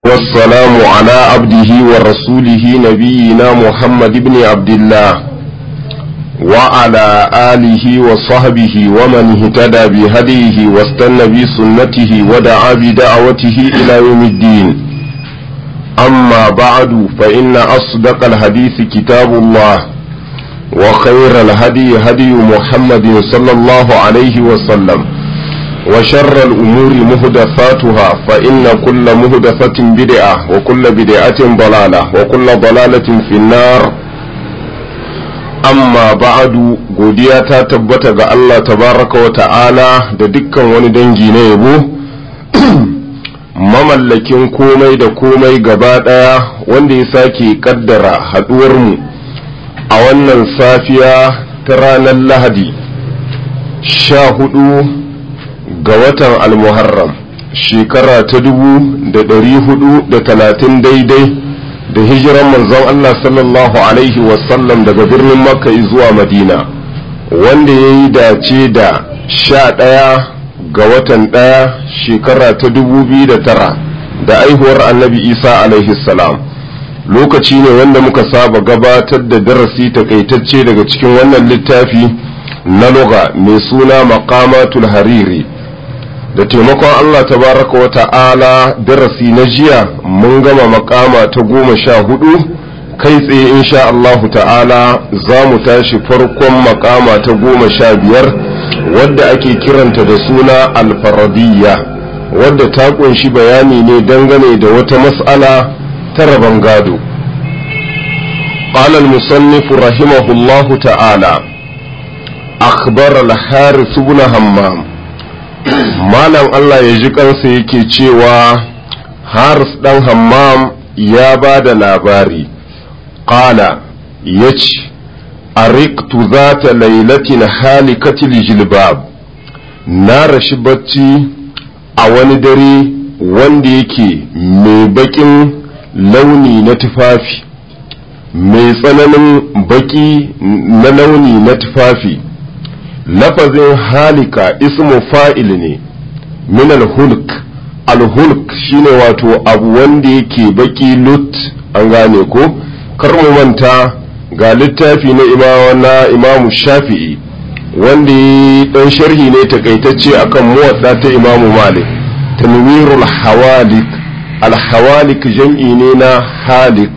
والسلام على عبده ورسوله نبينا محمد بن عبد الله وعلى آله وصحبه ومن اهتدى بهديه واستنى بسنته ودعا بدعوته إلى يوم الدين أما بعد فإن أصدق الحديث كتاب الله وخير الهدي هدي محمد صلى الله عليه وسلم وشر الأمور مهدفاتها فإن كل مهدفة بدعة وكل بدعة ضلالة وكل ضلالة في النار أما بعد godiya ta tabbata ga Allah tabaraka wa ta'ala da dukkan wani dangi na yabo mamallakin komai da komai gaba ɗaya wanda ya sake kaddara haɗuwarmu a wannan safiya ta ranar lahadi sha hudu ga watan almuharram shekara ta dubu da ɗari hudu da talatin daidai da hijiran manzon Allah sallallahu alaihi wasallam daga birnin makka zuwa madina wanda ya yi dace da sha ɗaya ga watan ɗaya shekara ta dubu biyu da tara da aihuwar annabi isa alaihi salam lokaci ne wanda muka saba gabatar da darasi takaitacce daga cikin wannan littafi na loga mai suna maqamatul hariri da taimakon Allah tabaraka wa ta'ala darasi na jiya mun gama makama ta goma sha hudu kai tsaye insha Allahu ta'ala za mu tashi farkon makama ta goma sha biyar wadda ake kiranta da suna alfaradiyya wadda ta kunshi bayani ne dangane da wata mas'ala ta rabon gado قال المصنف رحمه الله تعالى أخبر الحارث بن همام malam Allah ya ji kansa yake cewa haris ɗan hammam ya ba da labari ƙala ya ce a riktu za ta lailatin halikatil jilbab na rashi bacci a wani dare wanda yake mai baƙin launi na tufafi mai tsananin baƙi na launi na tufafi lafazin halika ismu fa'il ne min al-hulk al-hulk shine wato abu wanda yake baki lut an gane ko kar mu manta ga littafi na imawa na imamu shafi'i wanda ya dan sharhi ne takaitacce akan muwadda ta imamu malik tanwirul hawalik al-hawalik jam'i ne na halik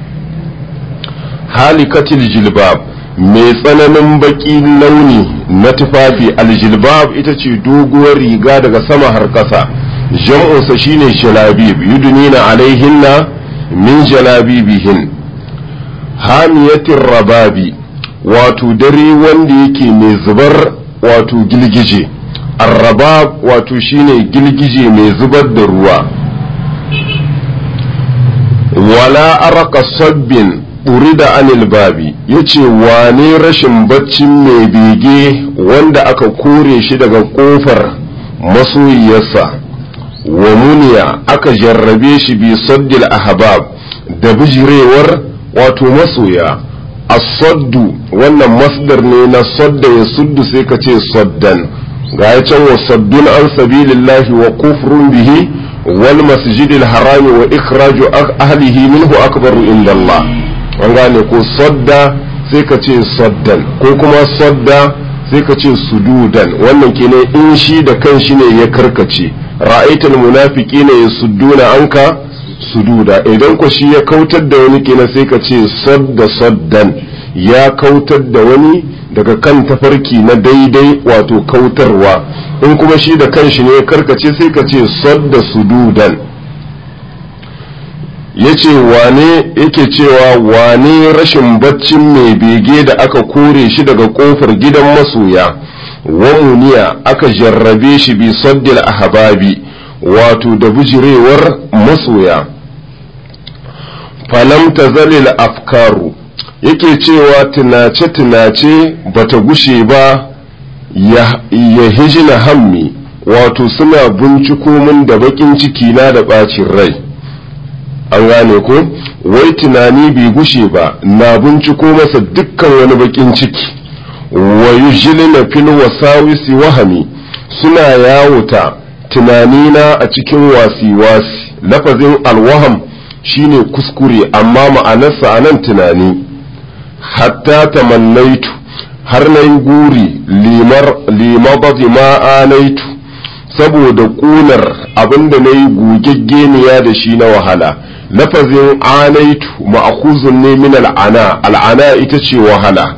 halikatil jilbab mai tsananin baki launi na tufafi aljilbab ita ce doguwar riga daga sama har ƙasa jam'unsa shine jalabib yudunina alaihinna min jalabibihin hamiyatin rababi wato dare wanda yake mai zubar wato gilgije arrabab wato shine gilgije mai zubar da ruwa wala araka sabbin da anil babi ya ce wane rashin baccin mai bege wanda aka kore shi daga kofar masoyiyarsa wa muniya aka jarrabe shi bi saddil ahbab da bijirewar wato masoya as-saddu wannan masdar ne na sadda ya suddu sai ka ce saddan ga ya can wa saddun an sabilillahi wa kufrun bihi wal masjidil harami wa ikhraju ahlihi minhu akbaru inda Allah an gane ko sadda sai ka ce saddan ko kuma sadda sai ka ce sududan wannan kenan in shi da kan shi ne ya karkace ra'aitul munafiqina yasudduna anka sududa idan ko shi ya kautar da wani kenan sai ka ce sadda saddan ya kautar da wani daga kan tafarki na daidai wato kautarwa in kuma shi da kan shi ne ya karkace sai ka ce sadda sududan ya ce wane yake cewa wane rashin baccin mai bege da aka kore shi daga kofar gidan masoya wa muniya aka jarrabe shi bi saddil ahbabi wato da bijirewar masoya falam tazalil afkaru yake cewa tunace-tunace bata gushe ba ya hijina hammi wato suna binciko min da bakin ciki na da bacin rai an gane ko wai tunani bai gushe ba na binciko masa dukkan wani bakin ciki wa yujlina fil wasawisi wahami suna yawuta tunanina a cikin wasi-wasi lafazin alwaham shine kuskure amma ma'anarsa a nan tunani hatta tamannaitu har na yi guri limabati ma'anaitu saboda ƙunar abinda na yi gugaggeniya da shi na wahala lafazin anaitu ma'akuzun ne min al'ana al'ana ita ce wahala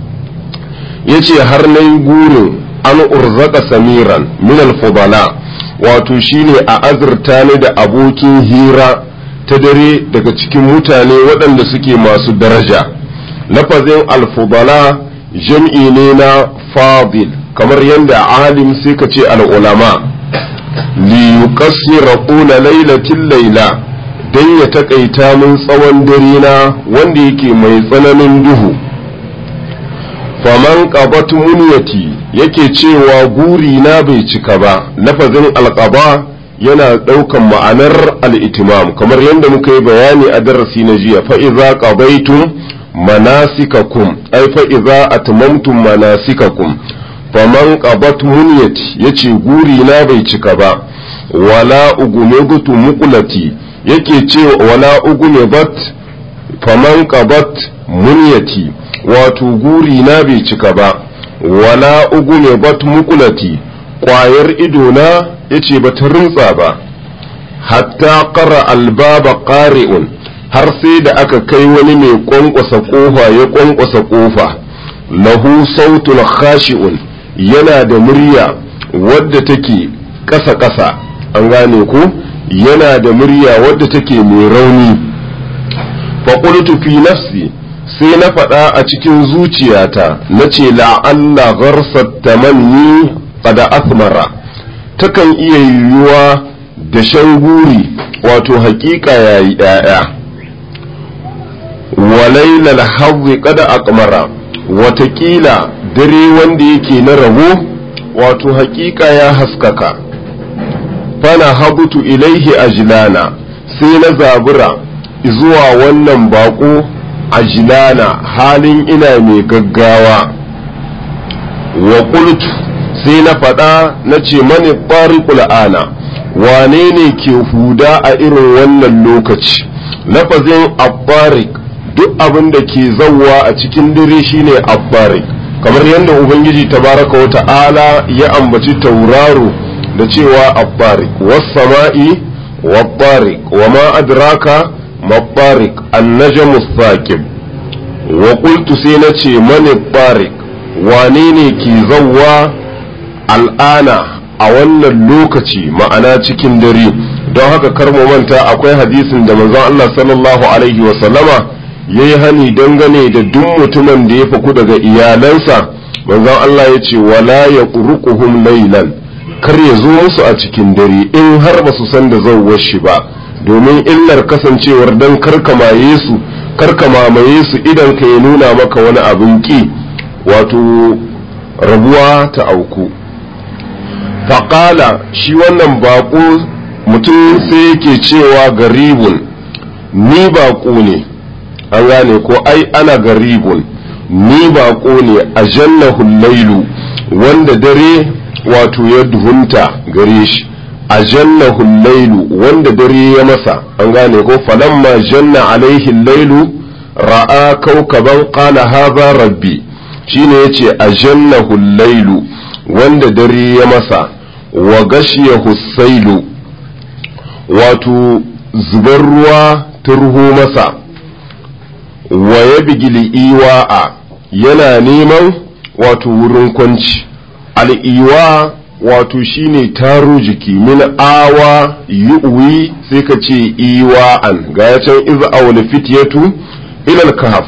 ya ce har na yi gurin an urzaka samiran min alfudala wato shine a azurta ni da abokin hira ta dare daga cikin mutane waɗanda suke masu daraja lafazin alfudala jam'i ne na fadil kamar yadda alim sai ka ce al'ulama li yuqassira qula lailatin laila dan ya takaita min tsawon dare na wanda yake mai tsananin duhu faman qabat munyati yake cewa guri na bai cika ba lafazin alqaba yana ɗaukan ma'anar al'itimam kamar yadda muka yi bayani a darasi na jiya fa'iza ƙabaitum manasikakum ai fa'iza atmamtum manasikakum faman ƙabat munyat ya ce guri na bai cika ba wala ugumegutu mukulati yake ce wala ugumebat faman ƙabat munyati wato guri na bai cika ba wala ugumebat mukulati ƙwayar idona ya ce ba ta rintsa ba hatta ƙara albaba ƙari'un har sai da aka kai wani mai ƙwanƙwasa ƙofa ya ƙwanƙwasa ƙofa lahu sautul khashi'un yana da murya wadda take ƙasa-ƙasa an gane ko yana da murya wadda take mai rauni faƙultu fi nafsi sai na faɗa a cikin zuciyata na ce la'alla gharsat tamanni qada athmara takan iya yiwuwa da shan guri wato hakika ya yi ‘ya'ya walailal hazzi kada akmara watakila dare wanda yake na rabo wato hakika ya haskaka fana habutu ilaihi ajilana sai na zabura zuwa wannan bako ajilana halin ina mai gaggawa wa qultu sai na faɗa na ce mani ɓariƙul ana wane ne ke huda a irin wannan lokaci lafazin abbarik duk abin da ke zauwa a cikin dare shine abbarik kamar yadda ubangiji tabaraka wa ta'ala ya ambaci tauraro da cewa abbarik was-sama'i wabbarik wa ma adraka mabbarik an-najmu thaqib wa qultu sai na ce mani barik wane ne ke zauwa al'ana a wannan lokaci ma'ana cikin dare don haka kar mu manta akwai hadisin da manzon Allah sallallahu alaihi wa sallama yayi hani dangane da duk mutumin da ya faku daga iyalansa manzon Allah ya ce wala yaqruquhum laylan kar ya zo musu a cikin dare in har ba su san da zauwar shi ba domin illar kasancewar dan karkamaye su karkamamaye su idan ka ya nuna maka wani abin ki wato rabuwa ta auku faƙala shi wannan baƙo mutum sai yake cewa garibun ni baƙo ne an gane ko ai ana garibun ni baƙo ne a jannahul lailu wanda dare wato ya duhunta gare shi a jannahul lailu wanda dare ya masa an gane ko falamma janna alaihi lailu ra'a kaukaban qala hadha rabbi shine yace a jannahul lailu wanda dare ya masa wa gashiyahu sailu wato zubar ruwa ta ruho masa wa ya bigili iwa'a yana neman wato wurin kwanci al'iwa wato shine taro jiki min awa yu'wi sai ka ce iwa'an ga ya can iza awul fityatu ilal kahf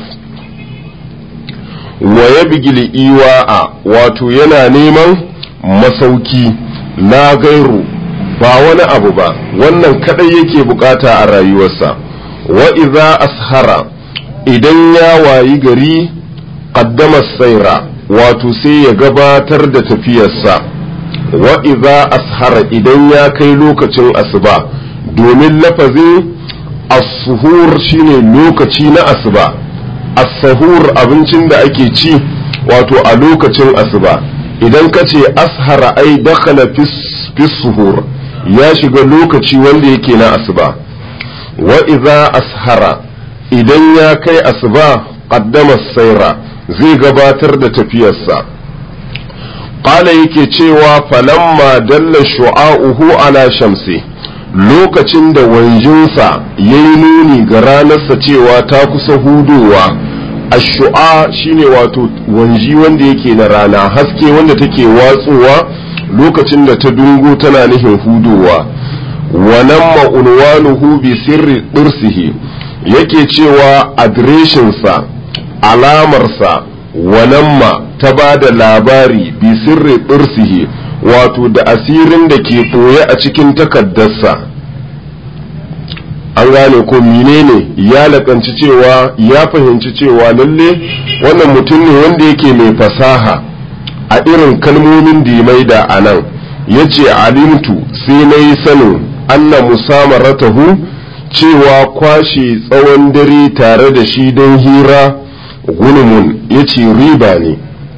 wa ya bigili iwa'a wato yana neman masauki la gairu ba wani abu ba wannan kadai yake bukata a rayuwarsa wa iza ashara idan ya wayi gari qaddama saira wato sai ya gabatar da tafiyarsa wa iza ashara idan ya kai lokacin asuba domin lafazin as-suhur shine lokaci na asuba as-sahur abincin da ake ci wato a lokacin asuba idan ka ce ashara ai dakhala fi suhur ya shiga lokaci wanda yake na asuba wa idza ashara idan ya kai asuba qaddama saira zai gabatar da tafiyarsa qala yake cewa falamma dalla shu'a'uhu ala shamsi lokacin da wanjinsa ya yi nuni ga ranarsa cewa ta kusa hudowa ashu'a shine wato wanji wanda yake na rana haske wanda take watsowa lokacin da ta dungo tana nihin hudowa wannan ma'unwanuhu bi sirri ɗursihi yake cewa adireshinsa alamarsa wanamma ta ba da labari bi sirri ɗursihi wato da asirin da ke ɓoye a cikin takaddarsa an gane ko menene ya lakanci cewa ya fahimci cewa lalle wannan mutum ne wanda yake mai fasaha a irin kalmomin da ya maida a nan ya ce alimtu sai na yi sanin anna musamaratahu cewa kwashe tsawon dare tare da shi don hira gulmun ya ce riba ne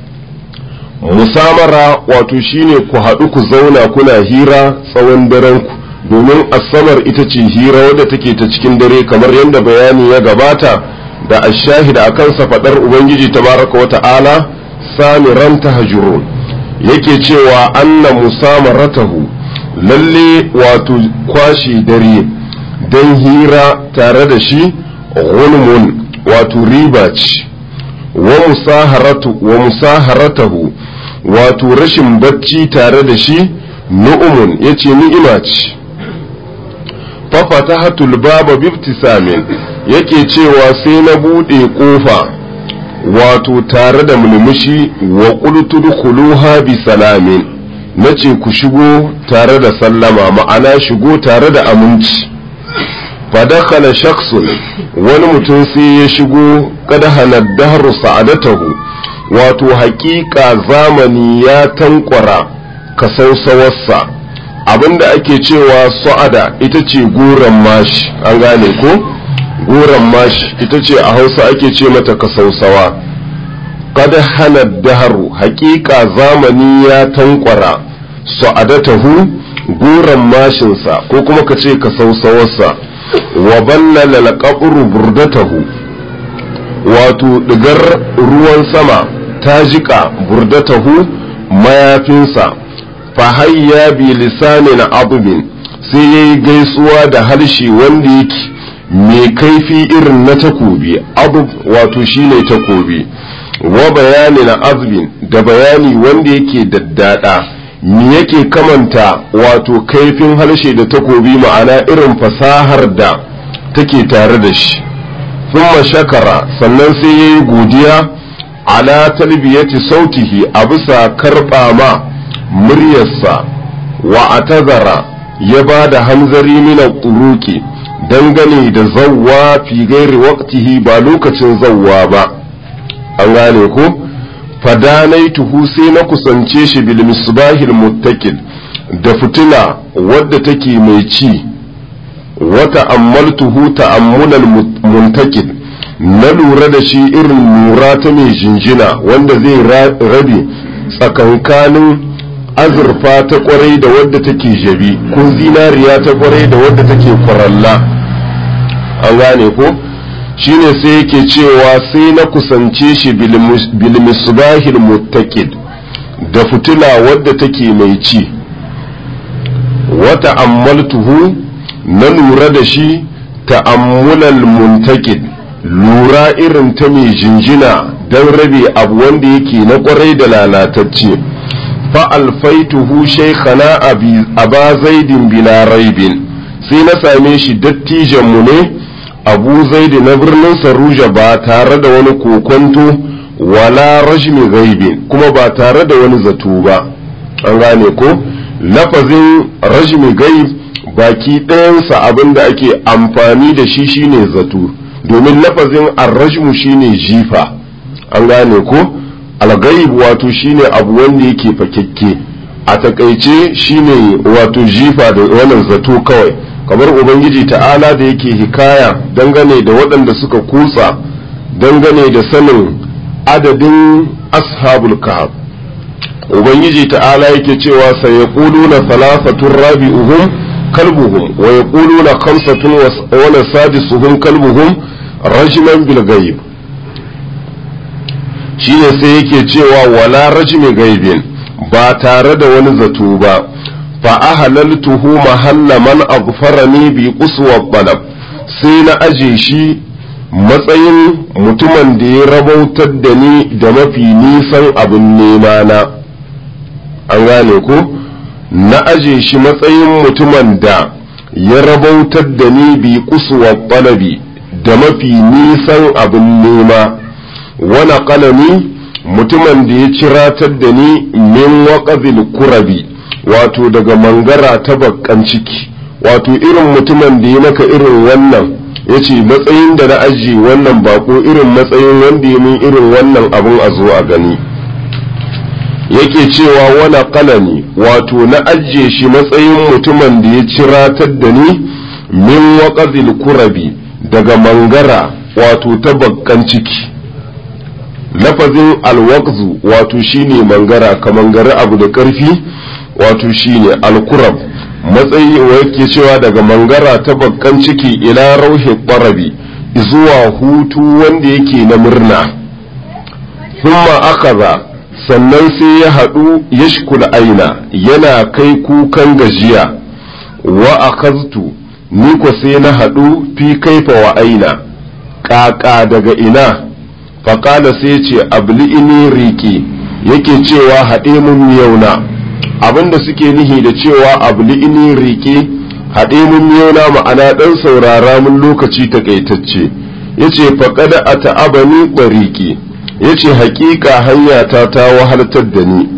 musamara wato shine ku haɗu ku zauna kuna hira tsawon daren ku domin asamar ita ce hira wadda take ta cikin dare kamar yadda bayani ya gabata da ashahida a kansa faɗar ubangiji tabaraka wa ta'ala samiran tahajurun yake cewa anna musamaratahu lalle wato kwashe dare don hira tare da shi gulmun wato riba ce wa musaharatu wa musaharatahu wato rashin bacci tare da shi nu'umun yace ni'ima ce fa fatahatul baba bibtisamin yake cewa sai na bude kofa wato tare da mulmushi wa qultu dukhuluha bi salamin nace ku shigo tare da sallama ma'ana shigo tare da aminci fadakhala shakhsun wani mutum sai ya shigo kada dahru sa'adatahu wato haƙiƙa zamani ya tankwara kasausawarsa abinda ake cewa sa'ada ita ce goron mashi an gane ko goron mashi ita ce a hausa ake ce mata kasausawa kada hana daharu haƙiƙa zamani ya tankwara sa'adatahu goron mashinsa ko kuma ka ce kasausawarsa wa ballala alqabru burdatahu wato digar ruwan sama ta jika burdatahu mayafinsa fa hayya bi lisanin abubin sai yayi gaisuwa da harshe wanda yake mai kaifi irin na takobi abub wato shine takobi wa bayani na azbin da bayani wanda yake daddada me yake kamanta wato kaifin harshe da takobi ma'ana irin fasahar da take tare da shi thumma shakara sannan sai ya yi godiya ala talbiyati sautihi a bisa karɓa ma muryarsa wa atazara ya ba da hanzari mina turuki dangane da zawwa fi gairi waqtihi ba lokacin zawwa ba an gane ko fadanaituhu sai na kusance shi bil misbahil muttaqil da fitila wadda take mai ci wata ammaltuhu ta'ammulal muntakil na lura da shi irin lura ta mai jinjina wanda zai rabe tsakankanin azurfa ta kwarai da wadda take jabi ko zinariya ta kwarai da wadda take kwaralla an gane ko shine sai yake cewa sai na kusance shi bilmisbahil muttaqid da fitila wadda take mai ci wata ammaltuhu na lura da shi ta'ammulal muntaqid lura irin ta mai jinjina don rabe abu wanda yake na kwarai da lalatacce fa alfaituhu shaykhana aba zaidin bila raibin sai na same shi dattijan mu ne abu zaidi na birnin saruja ba tare da wani kokonto wala rajmi gaibin kuma ba tare da wani zato ba an gane ko lafazin rajmi gaib baki ɗayansa abin da ake amfani da shi shine zato domin lafazin arrajmu shine jifa an gane ko algaib wato shine abu wanda yake fakekke a takaice shine wato jifa da wannan zato kawai kamar ubangiji ta'ala da yake hikaya dangane da waɗanda suka kutsa dangane da sanin adadin ashabul kahf ubangiji ta'ala yake cewa sai yaquluna thalathatun rabi'uhum kalbuhum wa yaquluna khamsatun wa sadisuhum kalbuhum rajman bil ghaib shine sai yake cewa wala rajmi gaibin ba tare da wani zato ba fa ahlaltuhu mahalla man aghfarani bi quswa talab sai na aje shi matsayin mutumin da ya rabautar da ni da mafi nisan abin nema na an gane ko na aje shi matsayin mutumin da ya rabautar da ni bi quswa talabi da mafi nisan abin nema wani kalami mutumin da ya ciratar da ni min waƙazil kurabi wato daga mangara ta bakkan ciki wato irin mutumin da ya maka irin wannan ya ce matsayin da na ajiye wannan bako irin matsayin wanda ya min irin wannan abin a zo a gani yake cewa wani kalami wato na ajiye shi matsayin mutumin da ya ciratar da ni min waƙazil kurabi daga mangara wato ta bakkan ciki lafazin alwaqzu wato shine mangara ka mangari abu da ƙarfi wato shine alkurab matsayi wa yake cewa daga mangara ta bakkan ciki ila rauhi ƙwarabi zuwa hutu wanda yake na murna humma akaza sannan sai ya haɗu yashkul aina yana kai kukan gajiya wa akaztu ni ko sai na haɗu fi kaifa wa aina ƙaƙa daga ina faƙala sai ce abli'ini riƙi yake cewa haɗe mun miyauna abinda suke nihi da cewa abli'ini riƙi haɗe mun miyauna ma'ana ɗan saurara mun lokaci takaitacce ya ce faƙada a ta'abani ɓariƙi ya ce haƙiƙa hanyata ta wahaltar da ni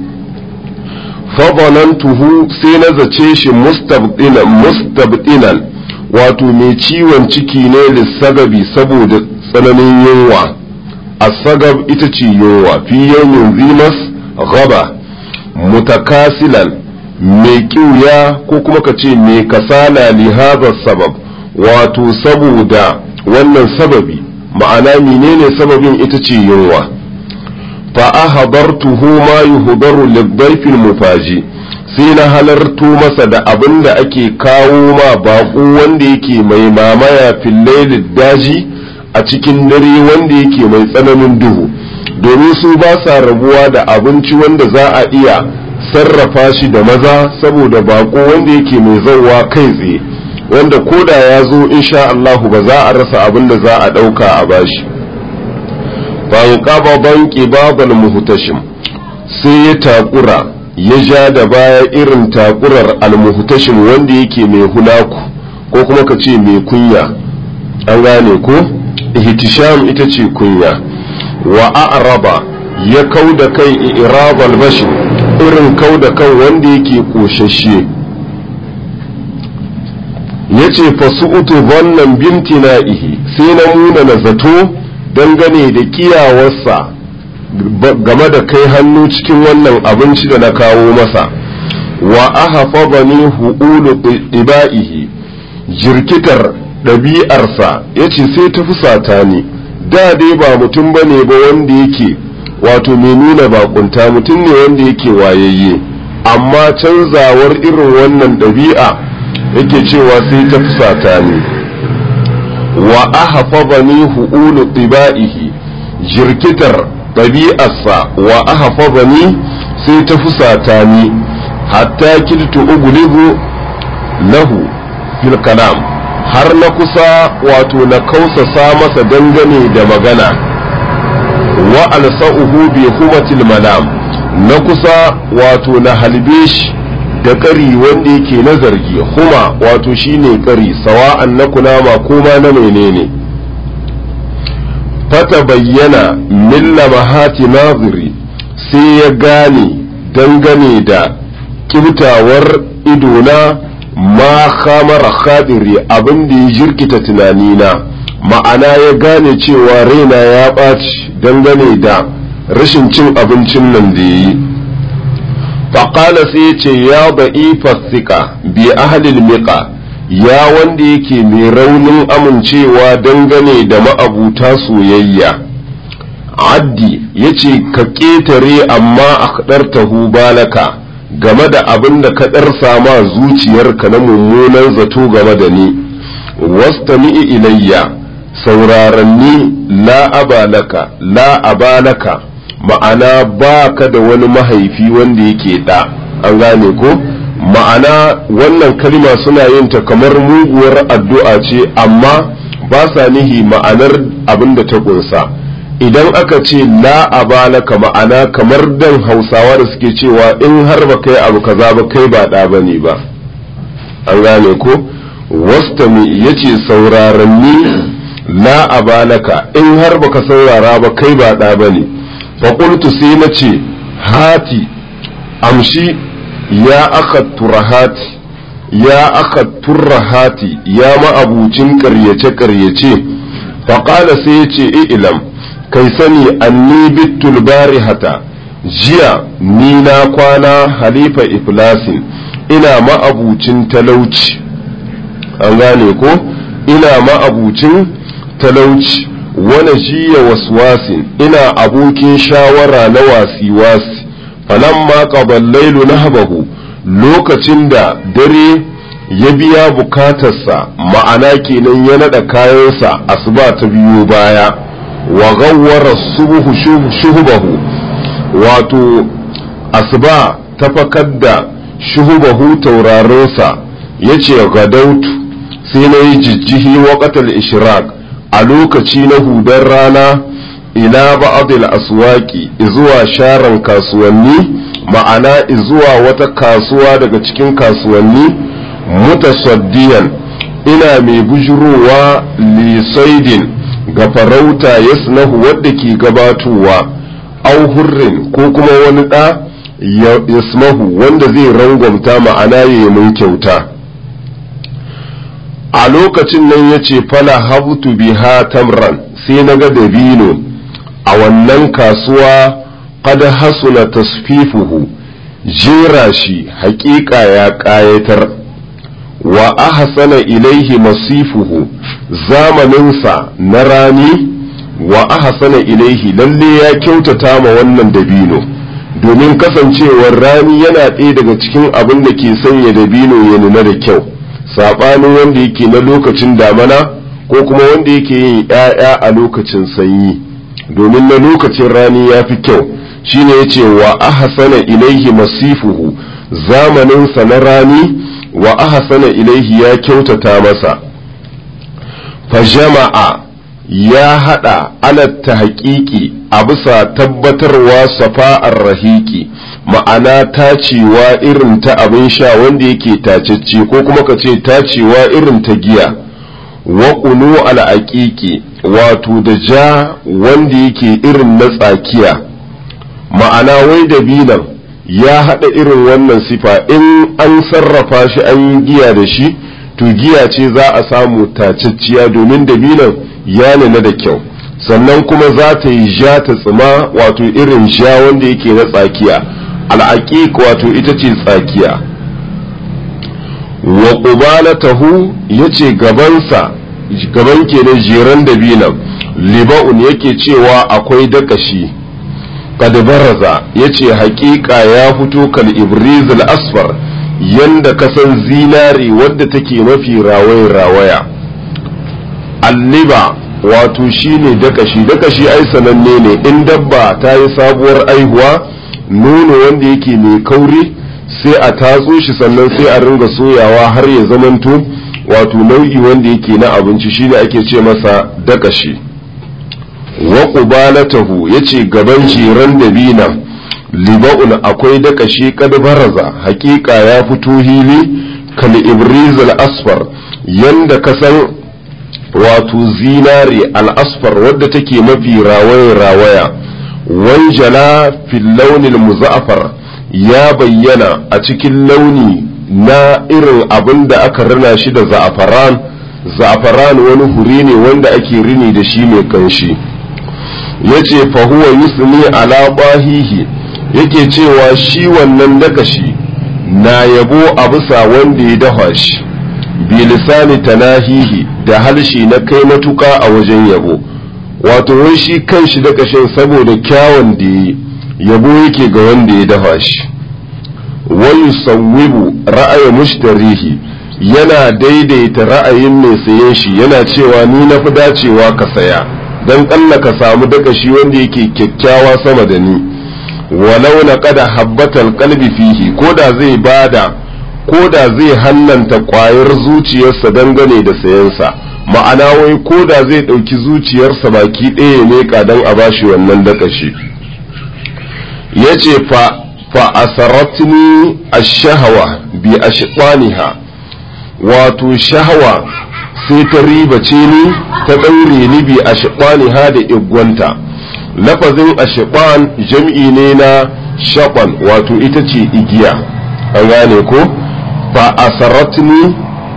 tuhu sai na zace shi mustabdinan wato mai ciwon ciki ne lissagabi saboda tsananin yunwa asagab ita ce yunwa fi yawmin zimas gaba mutakasilan mai kiuya ko kuma ka ce mai kasala li hadha sabab wato saboda wannan sababi ma'ana menene sababin ita ce yunwa fa ahdartuhu ma yuhdaru lidayfil mufaji sai na halarto masa da abin da ake kawo ma baƙo wanda yake mai mamaya fillailid daji a cikin dare wanda yake mai tsananin duhu domin su ba sa rabuwa da abinci wanda za a iya sarrafa shi da maza saboda bako wanda yake mai zauwa kai tsaye wanda koda ya zo insha Allahu ba za a rasa abin da za a ɗauka a bashi banƙaba banƙi babal muhtashim sai ya takura ya ja da baya irin takurar almuhtashim wanda yake mai hulaku ko kuma ka ce mai kunya an gane ko ihtisham ita ce kunya wa a'raba ya kau da kai irabal bashi irin kau da kan wanda yake koshashe ya ce fasu'utu wannan bimtina'ihi sai na muna na zato dangane da kiyawarsa game da kai hannu cikin wannan abinci da na kawo masa wa ahafazani hu'ulu iba'ihi jirkitar ɗabi'arsa ya ce sai ta fusata ni da dai ba mutum ba ne ba wanda yake wato mai nuna bakunta mutum ne wanda yake wayayye amma canzawar irin wannan ɗabi'a yake cewa sai ta fusata ni wa ahafazani hu'ulu ɗiba'ihi jirkitar ɗabi'arsa wa ahafazani sai ta fusata ni hatta kiltu ugulibu lahu fil kalam har na kusa wato na kausasa masa dangane da magana wa alsa'uhu bi humatil malam na kusa wato na halbe shi da ƙari wanda yake na zargi huma wato shine ƙari sawa'an na kunama ko ma na menene fata bayyana milla mahati naziri sai ya gane dangane da kibtawar idona ma khamara khadiri abin da ya jirkita tunanina ma'ana ya gane cewa raina ya ɓaci dangane da rashin cin abincin nan da ya yi faƙala sai ya ce ya ba'i fasika bi ahalil miƙa ya wanda yake mai raunin amincewa dangane da ma'abuta soyayya addi ya ce ka ƙetare amma a kaɗartahu balaka game da abin da ka ɗarsa ma zuciyarka na mummunan zato game da ni wastami'i ilayya sauraranni la abalaka la abalaka ma'ana ba ka da wani mahaifi wanda yake ɗa an gane ko ma'ana wannan kalma suna yin ta kamar muguwar addu'a ce amma ba sa nihi ma'anar abin da ta ƙunsa idan aka ce la abalaka ma'ana kamar dan hausawa da suke cewa in har ba kai abu kaza ba kai ba ɗa bane ba an gane ko wastami yace sauraron ni la abalaka in har baka saurara ba kai ba ɗa bane fa qultu sai na ce hati amshi ya aka turahati ya aka turahati ya ma'abucin ƙaryace ƙaryace faƙala sai ya ce ilam kai sani anni bittul barihata jiya ni na kwana halifa iflasin ina ma'abucin talauci an gane ko ina ma'abucin talauci wani jiya waswasin ina abokin shawara na wasi-wasi falamma qaballailu nahbahu lokacin da dare ya biya bukatarsa ma'ana kenan ya nada kayansa asuba ta biyo baya wa gawwara subuhu shuhubahu wato asuba ta fakar da shuhubahu taurarinsa ya ce gadautu sai na yi jijjihi waƙatar ishraq a lokaci na hudar rana ila ba'adil aswaki zuwa sharan kasuwanni ma'ana zuwa wata kasuwa daga cikin kasuwanni mutasaddiyan ina mai bujurowa lisaidin ga farauta yasnahu wadda ke gabatowa au hurrin ko kuma wani ɗa yasmahu wanda zai rangwamta ma'ana ya yi mun kyauta a lokacin nan ya ce fala habtu biha tamran sai na ga dabino a wannan kasuwa qad hasuna tasfifuhu jera shi haƙiƙa ya ƙayatar wa ahsana ilaihi masifuhu zamaninsa na rani wa ahsana ilaihi lalle ya kyautata ma wannan dabino domin kasancewar rani yana ɗaya daga cikin abin da ke sanya dabino ya nuna da kyau saɓanin wanda yake na lokacin damana ko kuma wanda yake yin ‘ya'ya a lokacin sanyi domin na lokacin rani ya fi kyau shine ya ce wa ahsana ilaihi masifuhu zamaninsa na rani wa ahsana ilaihi ya kyautata masa fa jama'a ya hada alatta haƙiƙi a bisa tabbatarwa safa'ar rahiki ma'ana tacewa irin ta abin sha wanda yake tacecce ko kuma ka ce tacewa irin ta giya wa ƙunu al'aƙiƙi wato da ja wanda yake irin na tsakiya ma'ana wai da binan ya haɗa irin wannan sifa in an sarrafa shi an yi giya da shi to giya ce za a samu tacecciya domin dabinan ya nuna da kyau sannan kuma za ta yi ja ta tsima wato irin ja wanda yake na tsakiya al'aqiq wato ita ce tsakiya wa qubalatahu yace gabansa gaban kenan jeran dabinan liba'un yake cewa akwai dakashi kad baraza yace haƙiƙa ya fito kal ibrizul asfar yanda kasan zinari wadda take mafi rawaye rawaya alliba wato shine dakashi dakashi ai sananne ne in dabba ta yi sabuwar aihuwa nono wanda yake mai kauri sai a tatso shi sannan sai a ringa soyawa har ya zamanto wato nau'i wanda yake na abinci shine ake ce masa dakashi wa qubalatahu yace gaban jiran dabina liba'un akwai dakashi kad baraza hakika ya fito hili kal ibrizal asfar yanda kasan wato zinare al-asfar wadda take mafi rawaya rawaya wanjala fil launil muza'far ya bayyana a cikin launi na irin abin da aka rina shi da za'afaran za'afaran wani hure ne wanda ake rini da shi mai kanshi yace fa huwa yusni ala bahihi yake cewa shi wannan dakashi na yabo a bisa wanda ya dafa shi bi lisani tanahihi da halshi na kai matuka a wajen yabo wato wai shi kan shi da kashin saboda kyawun da ya yabo yake ga wanda ya dafa shi wani sauwibu ra'ayin mushtarihi yana daidaita ra'ayin mai sayen shi yana cewa ni na fi dacewa ka saya don ƙalla ka samu dakashi wanda yake kyakkyawa sama da ni walau na kada habbatal kalbi fihi ko da zai bada ko da zai hannanta ƙwayar zuciyarsa dangane da sayensa ma'ana wai ko da zai ɗauki zuciyarsa baki ɗaya ne don a bashi wannan dakashi ya ce fa fa asaratni ash-shahawa bi ashqaniha wato shahawa sai ta ribace ni ta ɗaure ni bi ashqaniha da igwanta lafazin ashqan jam'i ne na shaqan wato ita ce igiya an gane ko fa asaratni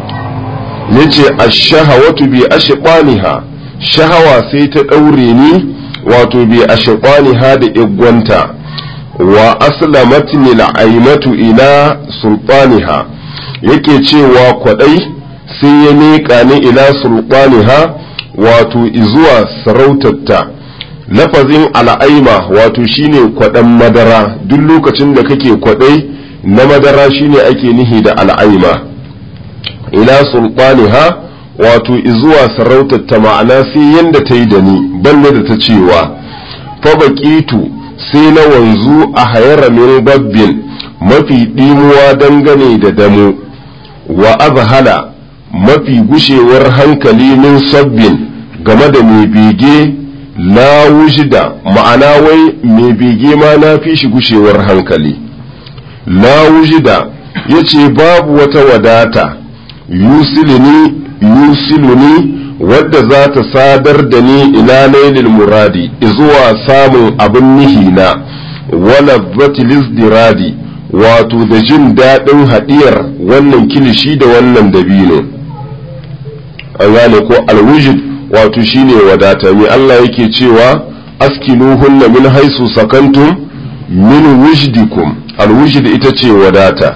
yace ash-shahawatu bi ashqaniha shahawa sai ta ɗaure ni wato bi ashqaniha da igwanta wa aslamatni al'aimatu ila sultaniha yake cewa kwadai sai ya miƙa ni ila sultaniha wato izuwa sarautarta lafazin al'aima wato shine kwaɗan madara duk lokacin da kake kwaɗai na madara shine ake nihi da al'aima ila sultaniha wato izuwa sarautarta ma'ana sai yanda ta yi da ni balle da ta cewa fa baƙitu sai na wanzu a hayara min babbin mafi ɗimuwa dangane da damo wa azhala mafi gushewar hankali min sabbin game da mai bege la wujida ma'ana wai mai bege ma na fi shi gushewar hankali la wujida ya ce babu wata wadata yusiluni yusiluni wadda za ta sadar da ni ila lailil muradi zuwa samun abin nihina wala zatilizdiradi wato da jin daɗin haɗiyar wannan kilishi da wannan dabino an gane ko alwujid wato shine wadata mai Allah yake cewa askinuhunna min haisu sakantum min wujdikum alwujid ita ce wadata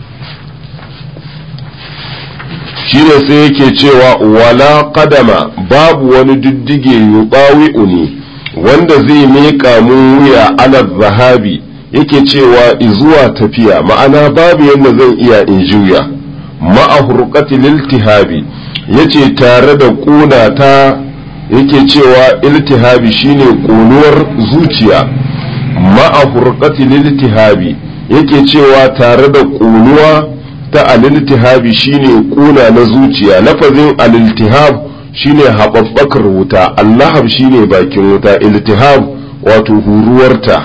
shine sai yake cewa wala kadama babu wani diddige yubawi'uni wanda zai miƙa mun wuya ala zahabi yake cewa izuwa tafiya ma'ana babu yadda zan iya in juya ma'a hurqati liltihabi yace tare da ƙuna ta yake cewa iltihabi shine ƙunuwar zuciya ma'a hurqati liltihabi yake cewa tare da ƙunuwa ta aliltihabi shine kuna na zuciya lafazin aliltihab shine haɓaɓɓakar wuta allahab shine bakin wuta iltihab wato huruwarta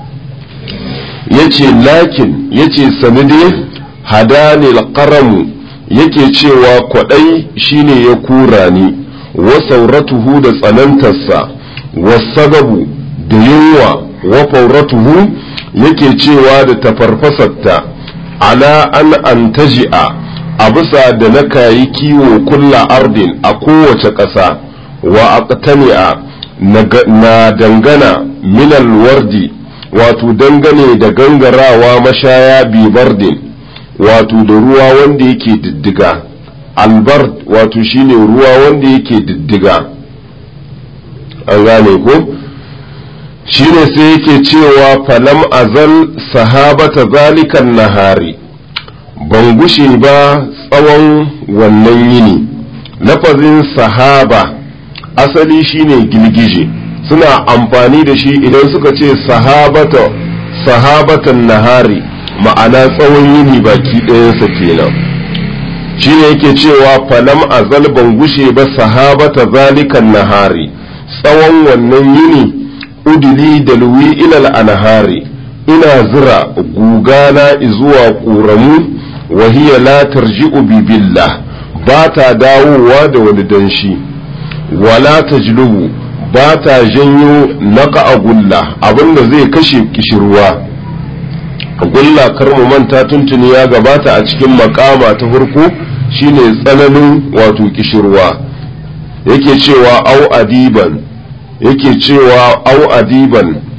yace lakin yace sanade hadani alqaramu yake cewa kwaɗai shine ya kura ni wa sauratuhu da tsanantarsa wa sagabu da yunwa wa fauratuhu yake cewa da tafarfasarta ala an antaji'a a bisa da na kayi kiwo kulla ardin a kowace ƙasa wa aqtani'a na dangana minal wardi wato dangane da gangarawa mashaya bibardin wato da ruwa wanda yake diddiga albard wato shine ruwa wanda yake diddiga an gane ko shine sai yake cewa falam azal sahabata zalikan nahari ban gushe ba tsawon wannan yini lafazin sahaba asali shine girgije suna amfani da shi idan suka ce sahabata sahabatan nahari ma'ana tsawon yini baki ɗayansa kenan shine yake cewa falam azal ban gushe ba sahabata zalikan nahari tsawon wannan yini udili da luwi ilal anhari ina zira gugana zuwa ƙoramu wahiya la tarji'u bi billah ba ta dawowa da wani danshi wala tajlubu ba ta janyo naka a gulla abinda zai kashe kishirwa gulla kar mu manta tuntuni ya gabata a cikin makama ta farko shine tsananin wato kishirwa yake cewa au adiban yake cewa au adiban